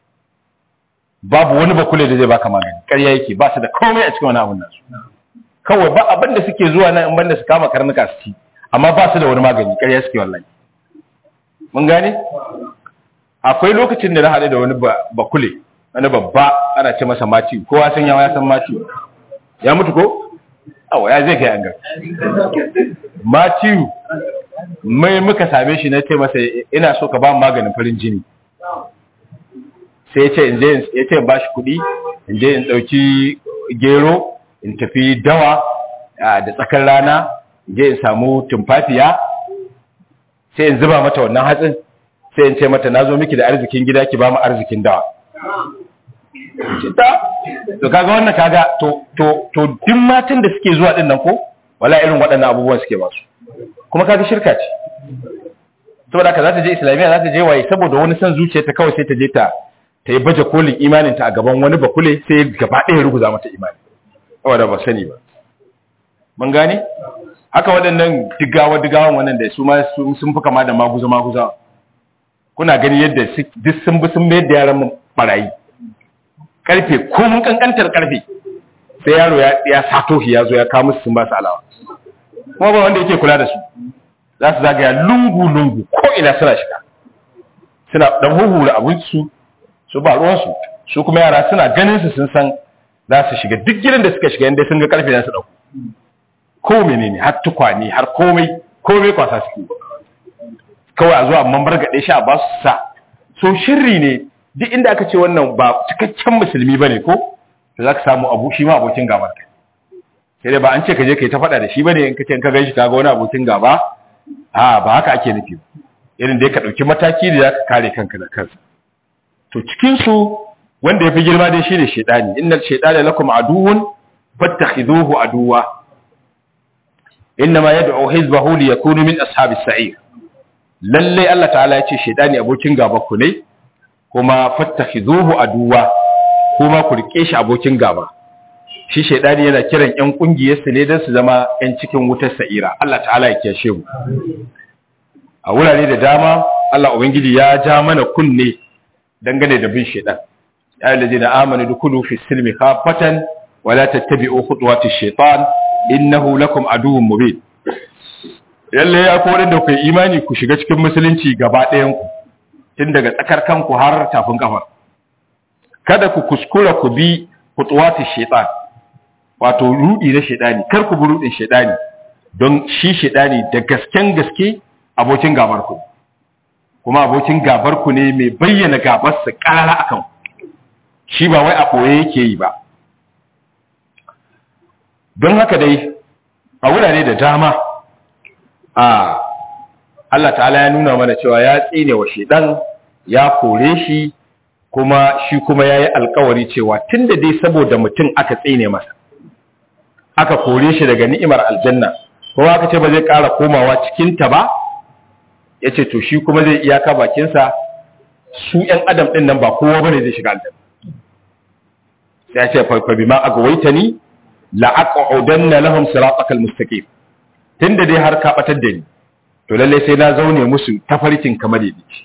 babu wani bakule da zai baka magani ƙarya yake ba su da komai a cikin wani abun nasu kawai ba abin da suke zuwa nan in banda su kama karnuka su ci amma ba su da wani magani ƙarya suke wallahi mun gane akwai lokacin da na haɗu da wani bakule wani babba ana ce masa mati kowa san yawa ya san mati ya mutu ko awa ya zai kai an ga mati mai muka same shi na ce masa ina so ka ba mu maganin farin jini sai ya ce in je ya ce in ba shi kuɗi in je in ɗauki gero in tafi dawa da tsakar rana in je in samu tumfafiya sai in zuba mata wannan hatsin sai in ce mata na zo miki da arzikin gida ki ba mu arzikin dawa to kaga wannan kaga to to to duk matan da suke zuwa din nan ko wala irin waɗannan abubuwan suke ba su kuma kaga shirka ce saboda haka za ta je islamiyya za ta je waye saboda wani san zuciya ta kawai sai ta je ta ta yi baje kolin imanin ta a gaban wani bakule sai gaba ɗaya ruguza mata imani saboda ba sani ba mun gane haka waɗannan digawa digawan wannan da su ma sun fi kama da maguza maguza kuna gani yadda duk sun bi sun mayar da yaran barayi karfe ko mun kankantar karfe sai yaro ya sato shi ya zo ya kawo musu sun ba su alawa kuma ba wanda yake kula da su za su zagaya lungu-lungu ko ina suna shiga suna dan huhura abinci su ba ruwansu su kuma yara suna ganin su sun san za su shiga duk gidan da suka shiga inda sun ga karfe za su dauko ko menene har tukwane har komai komai kwasa suke kawai a zuwa mambar gaɗe shi a ba su sa so shirri ne duk inda aka ce wannan ba cikakken musulmi bane ko to za ka samu abu shi ma abokin gabar kai sai dai ba an ce ka je ka yi ta faɗa da shi bane in ka ce in ka gan shi ka ga wani abokin gaba a ba haka ake nufi irin da ka ɗauki mataki da za ka kare kanka da kansa to cikin su wanda ya fi girma dai shi ne shaidani innal shaidana lakum aduwwun fattakhiduhu aduwa innama yad'u hizbahu liyakunu min ashabis sa'ir lalle Allah ta'ala ya ce shaidani abokin gaba ku ne kuma fattakhiduhu aduwa kuma ku rike shi abokin gaba shi shaidani yana kiran ƴan ƙungiyarsa ne don su zama ƴan cikin wutar sa'ira Allah ta'ala ya kiyashe mu a wurare da dama Allah ubangiji ya ja mana kunne dangane da bin shaidan ya yi da amanu dukulu fi silmi khafatan wa la tattabi'u khutuwati shaitan innahu lakum aduwwun mubin lalle ya ko da ku imani ku shiga cikin musulunci gaba ɗayan ku tun daga tsakar kanku har tafin kafar kada ku kuskura ku bi khutuwati shaitan wato rudi na shedani kar ku bi rudin shedani don shi shedani da gasken gaske abokin gabar ku kuma abokin gabar ku ne mai bayyana gabar sa karara akan shi ba wai a boye yake yi ba don haka dai a wurare da dama a Allah ta'ala ya nuna mana cewa ya tsine wa shedan ya kore shi kuma shi kuma yayi alkawari cewa tunda dai saboda mutum aka tsine masa aka kore shi daga ni'imar aljanna kuma aka ce ba zai ƙara komawa cikinta ba ya ce to shi kuma zai iyaka bakinsa su ‘yan adam ɗin nan ba kowa ba ne zai shiga aljanna ya ce farfa bi ma aka waita ni la'aƙa odanna lahum siratakal mustaqim tun da dai har ka ɓatar da ni to lallai sai na zaune musu tafarkin kamar yadda ce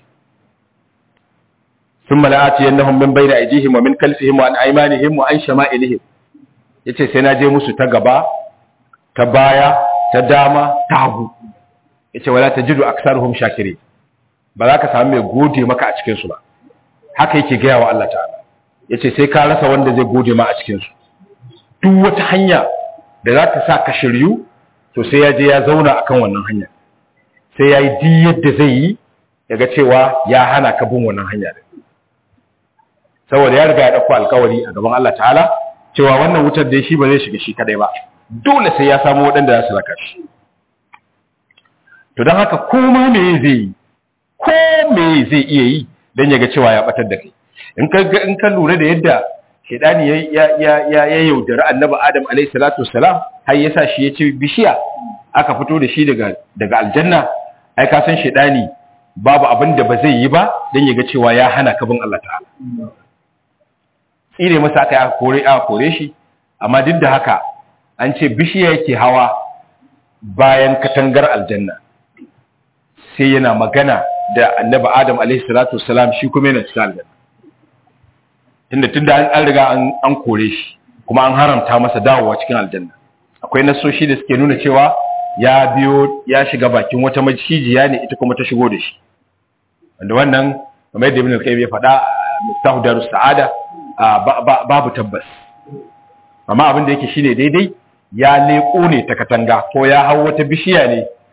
ثم لآتينهم من بين أيديهم ومن خلفهم وعن أيمانهم وعن شمائلهم yace sai na je musu ta gaba ta baya ta dama ta hagu yace wala tajidu aktsaruhum shakiri ba za ka samu mai gode maka a cikin su ba haka yake gaya wa Allah ta'ala yace sai ka rasa wanda zai gode ma a cikin su duk wata hanya da za ta sa ka shiryu to sai ya je ya zauna akan wannan hanya sai ya yi di yadda zai yi yaga cewa ya hana ka bin wannan hanya saboda ya riga ya dauko alkawari a gaban Allah ta'ala cewa wannan wutar da shi ba zai shiga shi kadai ba dole sai ya samu waɗanda za su raka shi to don haka koma me zai yi ko me zai iya yi don ya ga cewa ya batar da kai in ka in ka lura da yadda shedani ya ya ya ya, ya yaudari annabi adam alayhi salatu wassalam har yasa shi ya ci bishiya aka fito da shi daga daga aljanna ai ka san shedani babu abin da ba zai yi ba don ya ga cewa ya hana ka bin Allah ta'ala tsire masa aka aka kore aka kore shi amma duk da haka an ce bishiya yake hawa bayan katangar aljanna sai yana magana da annabi adam alaihi salatu wassalam shi kuma yana cikin aljanna tunda tunda an riga an kore shi kuma an haramta masa dawowa cikin aljanna akwai nasoshi da suke nuna cewa ya biyo ya shiga bakin wata macijiya ne ita kuma ta shigo da shi wanda wannan kamar yadda ibn al-qayyim ya faɗa miftahu darus sa'ada babu tabbas amma abin da yake shine daidai ya leko ne ta katanga ko ya hau wata bishiya ne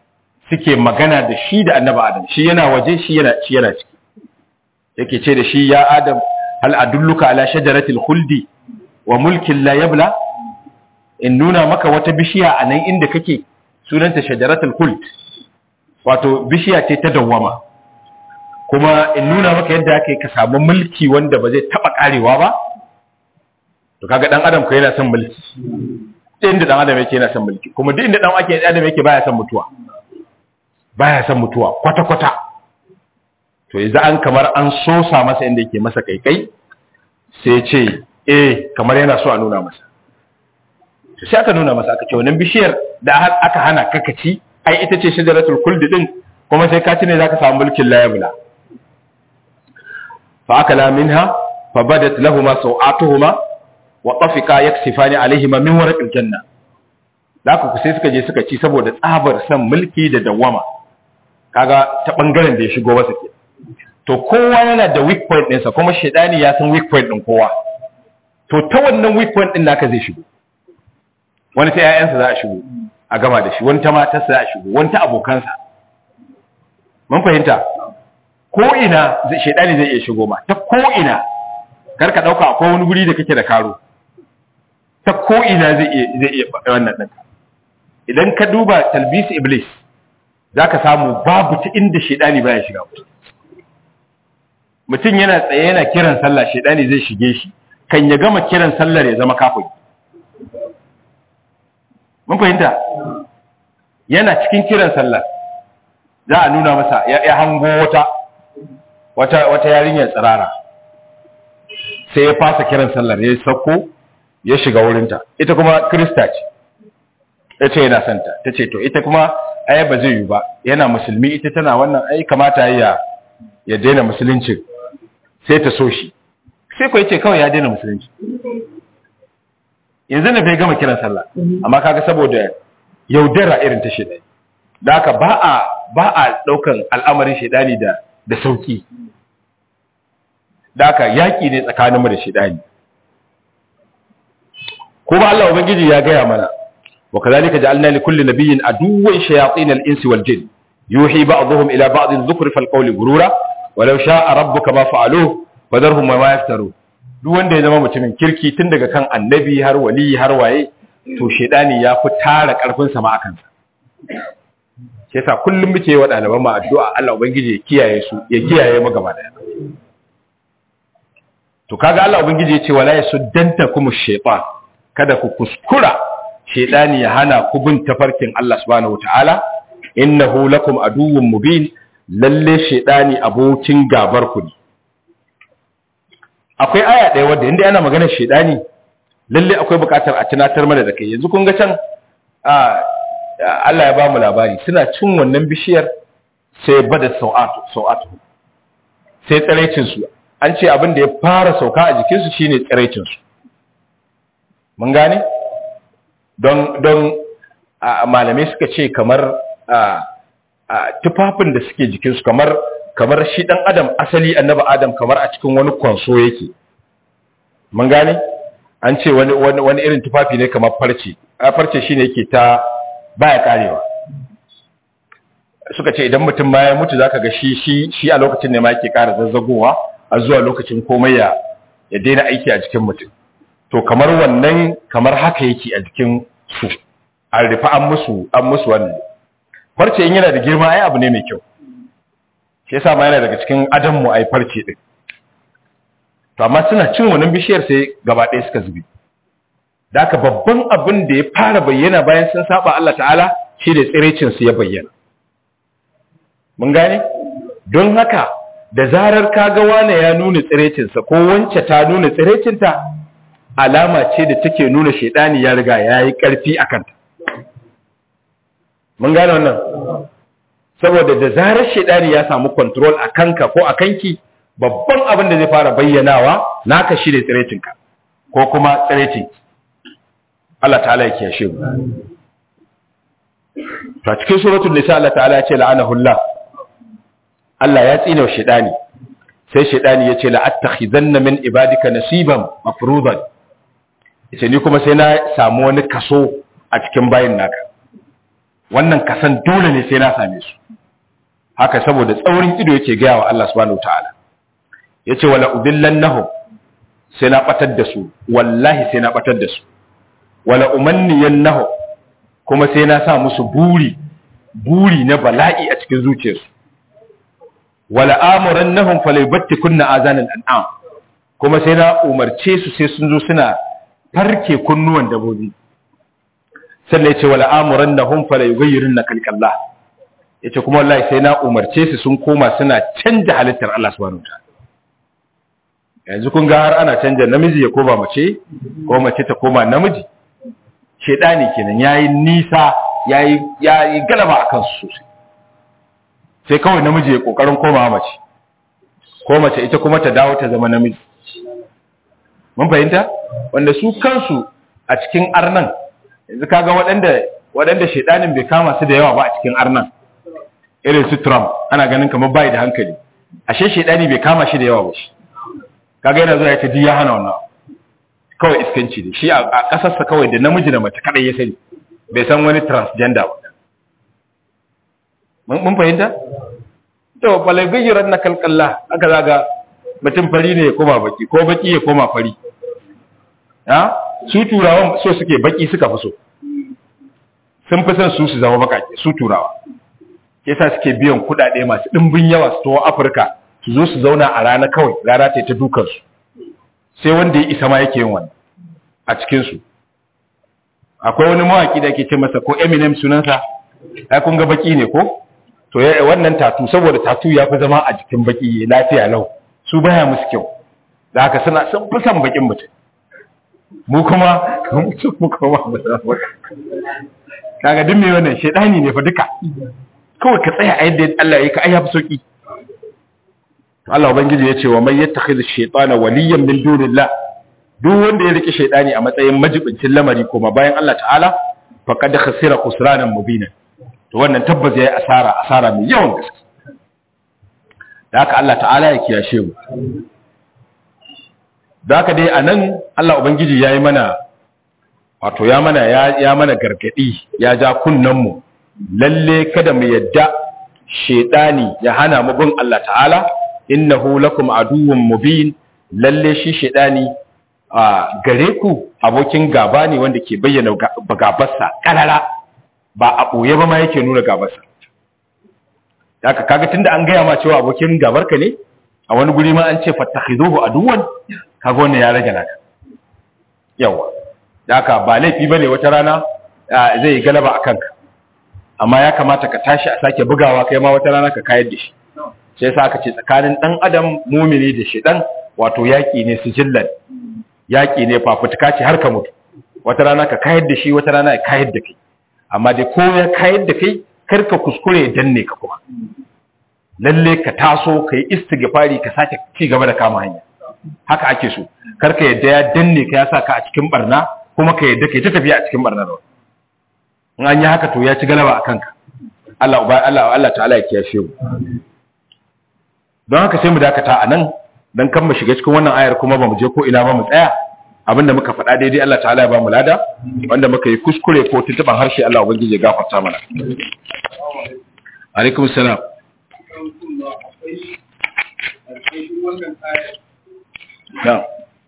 suke magana da shi da annabi adam shi yana waje shi yana shi yana ciki yake ce da shi ya adam hal adulluka ala shajaratil khuldi wa mulkin la yabla in nuna maka wata bishiya a nan inda kake sunanta shajaratul khuld wato bishiya ce ta dawwama kuma in nuna maka yadda ake ka samu mulki wanda ba zai taba karewa ba to kaga dan adam ko yana son mulki inda dan adam yake yana son mulki kuma duk inda dan ake adam yake baya son mutuwa baya son mutuwa kwata kwata to yanzu an kamar an sosa masa inda yake masa kaikai sai ce eh kamar yana so a nuna masa to sai aka nuna masa aka ce wannan bishiyar da aka hana kakaci ai ita ce shajaratul khuld din kuma sai ka ci ne zaka samu mulkin layabla fa akala minha fa badat lahumu sawatuhuma wa tafika yaksifani alaihima min warqil janna da ku sai suka je suka ci saboda tsabar san mulki da dawama kaga ta bangaren da ya shigo masa ke to kowa yana da weak point ɗinsa kuma shaidani ya san weak point ɗin kowa to ta wannan weak point ɗin naka zai shigo wani ta 'ya'yansa za a shigo a gama da shi wani ta matarsa za a shigo wani ta abokansa mun fahimta ko ina shaidani zai iya shigo ma ta ko ina kar ka ɗauka akwai wani guri da kake da karo ta ko ina zai iya zai iya wannan ɗin idan ka duba talbis iblis zaka samu babu ta inda shaidani baya shiga mutum mutum yana tsaye yana kiran sallah shaidani zai shige shi kan ya gama kiran sallar ya zama kafin mun fahimta yana cikin kiran sallar za a nuna masa ya hango wata wata wata yarinyar tsirara sai ya fasa kiran sallar ya sauko ya shiga wurinta ita kuma krista ce ya ce yana santa ta ce to ita kuma ai ba zai yi ba yana musulmi ita tana wannan ai kamata ya ya daina musulunci sai ta so shi sai ko yace kawai ya daina musulunci yanzu ne bai gama kiran sallah amma kaga saboda yaudara irin ta shedani da haka ba a ba a daukan al'amarin shedani da da sauki da haka yaki ne tsakaninmu da shedani kuma Allah ubangiji ya gaya mana wa kadhalika ja'alna li kulli nabiyyin aduwwan shayatin al-insi wal jinn yuhi ba'dhum ila ba'd dhukri fal qawli gurura walau sha'a rabbuka ma fa'aluhu fadarhum ma yaftaru duk wanda ya zama mutumin kirki tun daga kan annabi har wali har waye to shedani ya fi tara karfin sa ma akan sa shi yasa kullum muke wa ɗaliban mu addu'a Allah ubangiji ya kiyaye su ya kiyaye mu gaba daya to kaga Allah ubangiji ya ce wala yasuddantakum shaytan kada ku kuskura shedani ya hana ku bin tafarkin Allah subhanahu wataala innahu lakum aduwwun mubin lalle shedani abokin gabar ku ne akwai aya ɗaya wadda inda yana magana shedani lalle akwai buƙatar a tunatar mana da kai yanzu kun ga can Allah ya ba mu labari suna cin wannan bishiyar sai bada sau'atu sau'atu sai tsiraicin su an ce abin da ya fara sauka a jikinsu shine tsiraicin su mun gane don don malamai suka ce kamar tufafin da suke jikinsu kamar kamar shi dan adam asali annabi adam kamar a cikin wani kwanso yake mun gane an ce wani wani irin tufafi ne kamar farce a farce shine yake ta baya karewa suka ce idan mutum ma ya mutu zaka ga shi shi shi a lokacin ne ma yake ƙara zazzagowa a zuwa lokacin komai ya ya daina aiki a jikin mutum to kamar wannan kamar haka yake a jikin su an rufe an musu an musu wannan farce in yana da girma ai abu ne mai kyau shi yasa ma yana daga cikin adam mu ai farce din to amma suna cin wannan bishiyar sai gaba ɗaya suka zubi da haka babban abin da ya fara bayyana bayan sun saba Allah ta'ala shi da tsirecin su ya bayyana mun gane don haka da zarar kaga wane ya nuna tsirecinsa ko wance ta nuna tsirecinta alama ce da take nuna shaidani ya riga ya yi ƙarfi a kanta mun gane wannan saboda da zarar shaidani ya samu control a kanka ko a kanki babban abin da zai fara bayyanawa naka shi ne tsirecinka ko kuma tsirecin Allah ta'ala ya kiyashe mu ta cikin suratul nisa Allah ta'ala ya ce la'anahu Allah Allah ya tsine shaidani sai shaidani ya ce la'attakhidanna min ibadika nasiban mafruḍan yace ni kuma sai na samu wani kaso a cikin bayin naka wannan kasan dole ne sai na same su haka saboda tsaurin ido yake gaya wa Allah subhanahu wataala yace wala udillannahum sai na batar da su wallahi sai na batar da su wala umanniyannahum kuma sai na sa musu buri buri na bala'i a cikin zuciyarsu wala amurannahum falyubattikunna azanal an'am kuma sai na umarce su sai sun zo suna farke kunnuwan dabobi sannan yace wala amurannahum falyughayyirunna khalqallah yace kuma wallahi sai na umarce su sun koma suna canja halittar Allah subhanahu wa ta'ala yanzu kun ga har ana canja namiji ya koma mace ko mace ta koma namiji shedani kenan yayi nisa yayi yayi galaba akan su sosai sai kawai namiji ya kokarin komawa mace ko mace ita kuma ta dawo ta zama namiji mun fahimta wanda su kansu a cikin arnan yanzu kaga waɗanda waɗanda shedanin bai kama su da yawa ba a cikin arnan irin su Trump ana ganin kamar bai da hankali ashe shedani bai kama shi da yawa ba shi kaga yana zuwa ya ce duk ya hana wannan kawai iskanci ne shi a kasarsa kawai da namiji da mace kadai ya sani bai san wani transgender ba mun fahimta to balai gajiran na kalkalla aka zaga mutum fari ne ya koma baki ko baki ya koma fari ha su turawan so suke baki suka fi so sun fi son su su zama bakake su turawa yasa suke biyan kuɗaɗe masu ɗimbin yawa su towa afirka su zo su zauna a rana kawai rana ta ta dukansu sai wanda ya isa ma yake yin wannan a cikinsu akwai wani mawaki da ake ce masa ko eminem sunansa ai kun ga baki ne ko to wannan tatu saboda tatu ya fi zama a jikin baki lafiya lau su baya musu kyau da haka suna sun fi son bakin mutum mu kuma mu kuma kaga duk me wannan shedani ne fa duka kawai ka tsaya a yadda Allah ya yi ka ai yafi sauki Allah ubangiji ya ce wa man yattakhidhu shaytana waliyan min dunillah duk wanda ya rike shaytani a matsayin majibincin lamari kuma bayan Allah ta'ala faqad khasira khusranan mubina to wannan tabbas yayi asara asara mai yawan gaske da haka Allah ta'ala ya kiyashe mu da haka dai anan Allah ubangiji yayi mana wato ya mana ya mana gargadi ya ja kunnan mu lalle kada mu yadda shaytani ya hana mu bin Allah ta'ala innahu lakum aduwwun mubin lalle shi shedani a gare ku abokin gaba ne wanda ke bayyana gabarsa karara ba a boye ba ma yake nuna gabarsa haka kaga tunda an gaya ma cewa abokin gabarka ne a wani guri ma an ce fattakhizuhu aduwwan kaga wannan ya rage naka yawa haka ba laifi bane wata rana zai galaba akan ka amma ya kamata ka tashi a sake bugawa kai ma wata rana ka kayar da shi sai yasa aka ce tsakanin dan adam mumini da shedan wato yaki ne sijillan yaki ne fafutuka ce har ka mutu wata rana ka kayar da shi wata rana ya kayar da kai amma dai ko ya kayar da kai kar ka kuskure ya danne ka kuma lalle ka taso ka yi istighfari ka sake ci gaba da kama hanya haka ake so kar ka yadda ya danne ka ya sa ka a cikin barna kuma ka yadda kai ta tafiya a cikin barnar in an yi haka to ya ci galaba a kanka Allah Allah Allah ta'ala ya kiyashe mu don haka sai mu dakata a nan don kan mu shiga cikin wannan ayar kuma ba mu je ko ina ba mu tsaya abinda muka faɗa daidai Allah ta'ala ya ba mu lada wanda muka yi kuskure ko tuntuban harshe Allah ubangiji ya gafarta mana alaikum salam na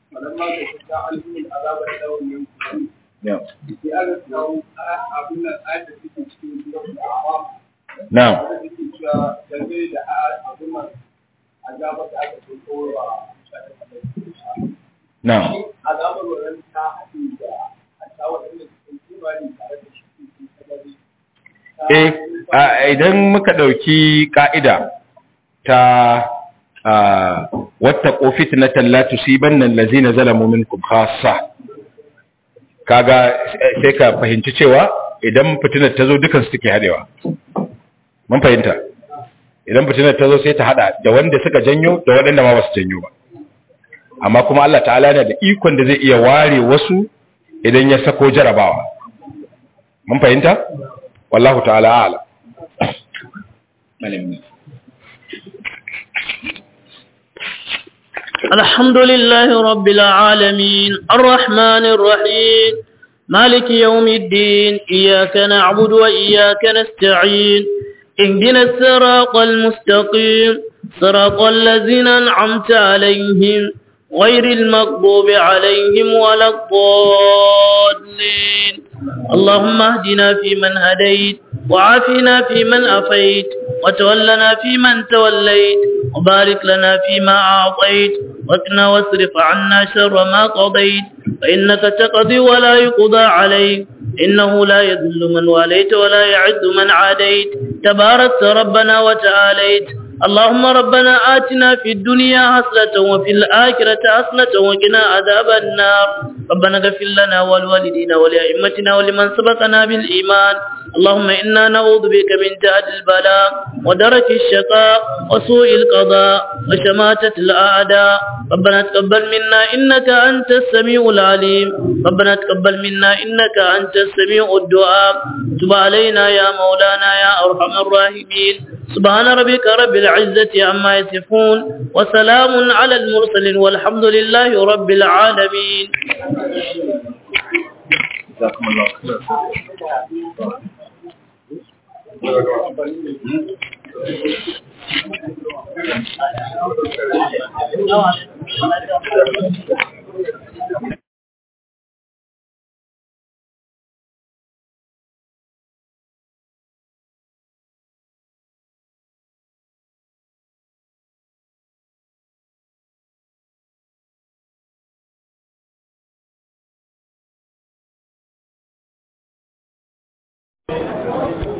na azabar da aka fi kowa na azabar wannan ta haɗu da a tawar da cikin kimani tare da shi eh idan muka ɗauki ƙa'ida ta wata ƙofi na tallatu siban nan lazina zalamu minkum khassa kaga sai ka fahimci cewa idan fitinar ta zo dukansu suke haɗewa mun fahimta idan fitinar ta zo sai ta hada da wanda suka janyo da waɗanda ma basu janyo ba amma kuma Allah ta'ala yana da ikon da zai iya ware wasu idan ya sako jarabawa mun fahimta wallahu ta'ala a'lam الحمد لله رب العالمين الرحمن الرحيم مالك يوم الدين إياك نعبد وإياك نستعين اهدنا الصراط المستقيم صراط الذين أنعمت عليهم غير المغضوب عليهم ولا الضالين اللهم اهدنا فيمن هديت وعافنا فيمن أفيت وتولنا فيمن توليت وبارك لنا فيما أعطيت وقنا واصرف عنا شر ما قضيت فإنك تقضي ولا يقضى عليك إنه لا يذل من واليت ولا يعد من عاديت تباركت ربنا وتعاليت اللهم ربنا آتنا في الدنيا حسنة وفي الآخرة حسنة وقنا عذاب النار ربنا اغفر لنا ولوالدينا ولأئمتنا ولمن سبقنا بالإيمان اللهم إنا نعوذ بك من جهد البلاء ودرك الشقاء وسوء القضاء وشماتة الأعداء ربنا تقبل منا إنك أنت السميع العليم ربنا تقبل منا إنك أنت السميع الدعاء تب علينا يا مولانا يا أرحم الراحمين سبحان ربك رب العزة عما يصفون وسلام على المرسلين والحمد لله رب العالمين جزاكم الله Thank you.